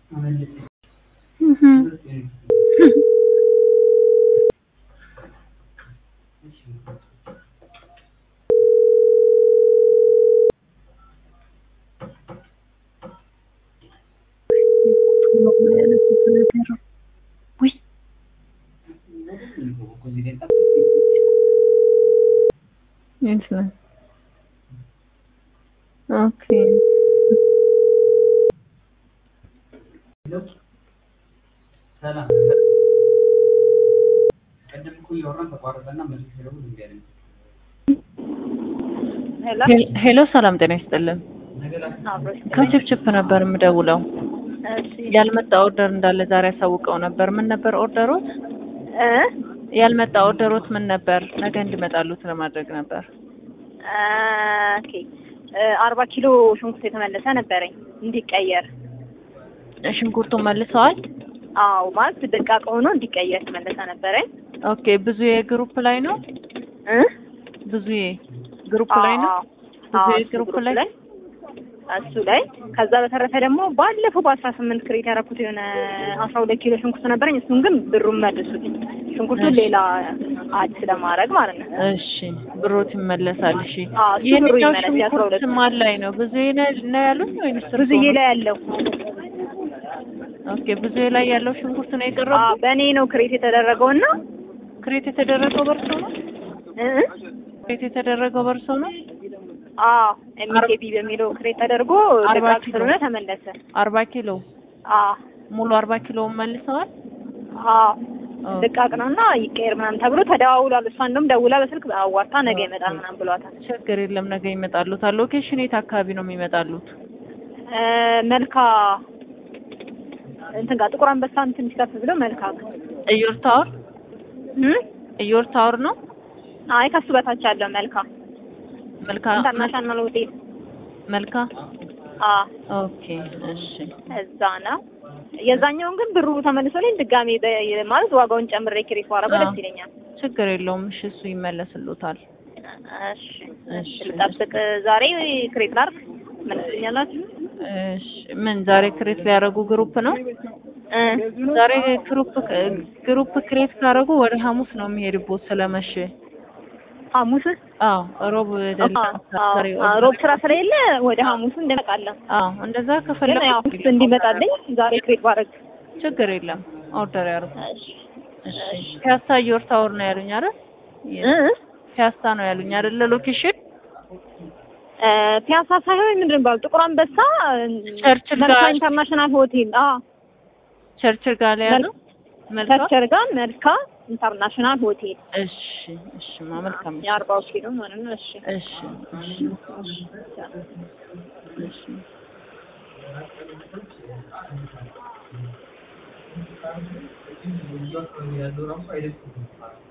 Excellent. Okay. ሰላም ቀደም እኮ እያወራን ተቋረጠና መልስ ስለሆነ እንዴ አይደል ሄሎ ሄሎ ሰላም ጤና ይስጥልን። አብሮሽ ከችፕችፕ ነበር የምደውለው። እሺ ያልመጣ ኦርደር እንዳለ ዛሬ ያሳውቀው ነበር። ምን ነበር ኦርደሮት? እ ያልመጣ ኦርደሮት ምን ነበር? ነገ እንዲመጣሉት ለማድረግ ነበር። ኦኬ አርባ ኪሎ ሽንኩርት የተመለሰ ነበረኝ እንዲቀየር። ሽንኩርቱን መልሰዋል። አዎ ማለት ደቃቅ ሆኖ እንዲቀየር የተመለሰ ነበረኝ። ኦኬ ብዙ የግሩፕ ላይ ነው። እ ብዙ ግሩፕ ላይ ነው። አዎ፣ ብዙ አዎ፣ የግሩፕ ግሩፕ ላይ እሱ ላይ ከዛ በተረፈ ደግሞ ባለፈው በአስራ ስምንት ክሬት ያደረኩት የሆነ አስራ ሁለት ኪሎ ሽንኩርት ነበረኝ። እሱን ግን ብሩን መልሱልኝ። ሽንኩርቱን እሺ። ሌላ አድ ስለማድረግ ማለት ነው። እሺ ብሮት ይመለሳል። እሺ አዎ፣ እሱ ብሩ ይሄኛው ይመለስ፣ የአስራ ሽንኩርት ሁለት ማን ላይ ነው? ብዙ ነው ያሉት ወይንስ እርስዎ ብዙዬ ነው? ላይ ያለው ኦኬ ብዙ ላይ ያለው ሽንኩርት ነው አዎ፣ የቀረበው። በእኔ ነው ክሬት የተደረገው እና ክሬት የተደረገው በርሶ ነው። እ ክሬት የተደረገው በርሶ ነው። አዎ ኤምኬቢ በሚለው ክሬት ተደርጎ አርባ ደቃቅ ኪሎ። ስለሆነ ተመለሰ። አርባ ኪሎ አዎ ሙሉ አርባ ኪሎውን መልሰዋል። አዎ ኦ፣ ደቃቅ ነው እና ይቀየር ምናምን ተብሎ ተደዋውሏል። እሷ እንደውም ደውላ በስልክ አዋርታ ነገ ይመጣል ምናምን ብሏታል። ችግር የለም ነገ ይመጣሉታል። ሎኬሽን የት አካባቢ ነው የሚመጣሉት? እ መልካ እንትን ጋር ጥቁር አንበሳን ትንሽ ከፍ ብሎ መልካ ጋር እዮር ታወር እ እዮር ታወር ነው። አይ ከሱ በታች ያለው መልካ መልካ ኢንተርናሽናል ሆቴል መልካ አ ኦኬ እሺ እዛ ነው። የዛኛውን ግን ብሩ ተመልሶልኝ ድጋሜ በ- ማለት ዋጋውን ጨምሬ ክሬት ባረገው አዎ። ደስ ይለኛል። ችግር የለውም። እሺ እሱ ይመለስሉታል። እሺ እሺ ልጠብቅ። ዛሬ ክሬት ላድርግ መልስልኛላችሁ? እሺ ምን ዛሬ ክሬት ሊያደርጉ ግሩፕ ነው? እ ዛሬ ግሩፕ ግሩፕ ክሬት ካደረጉ ወደ ሐሙስ ነው የሚሄድቦት ስለመሸ። ሐሙስ አዎ ሮብ ደላ አዎ፣ ዛሬ አዎ፣ ሮብ ስራ ስለሌለ ወደ ሐሙስ እንደመጣለን። አዎ እንደዛ ግን ከፈለጉ ያው እንዲመጣልኝ ዛሬ ክሬት ባረግ። ችግር የለም። ኦርደር ያርጉ። እሺ እሺ ፒያሳ ዮር ታወር ነው ያሉኝ አይደል? እ ፒያሳ ነው ያሉኝ አይደል? ሎኬሽን እ ፒያሳ ሳይሆን ምንድን ነው የሚባለው ጥቁር አንበሳ ቸርችል መልካ ጋር ኢንተርናሽናል ሆቴል አ ቸርችል ጋር ላይ ያለው መልካም። ቸርቸር ጋር መልካ ኢንተርናሽናል ሆቴል እሺ እሺ ማ መልካም እሺ የአርባው ኪሎ ማለት ነው። እሺ እሺ እሺ እሺ ያለው ራሱ አይደለም